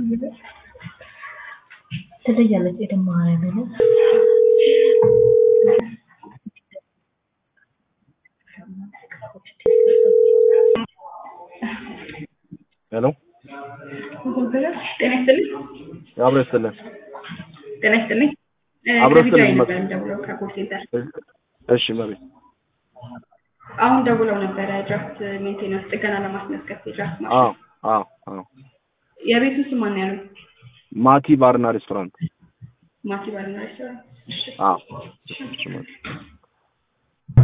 ትለያለች ኤደን ማርያምን ሄሎ ጤና ይስጥልኝ። አብሮ ይስጥልን። ጤና ይስጥልኝ። አብሮ ከቢጃ ይስጥልኝ። ነበር ደውለው ከኮል ሴንተር እሺ መቤት አሁን ደውለው ነበረ ድራፍት ሜንቴናንስ ጥገና ለማስመዝገብ የድራፍት ማሽን አዎ አዎ አዎ የቤቱ ስም ማን ያለው? ማቲ ባርና ሬስቶራንት ማቲ ባልና ሬስቶራንት። እሺ አዎ እሺ፣ እሺ፣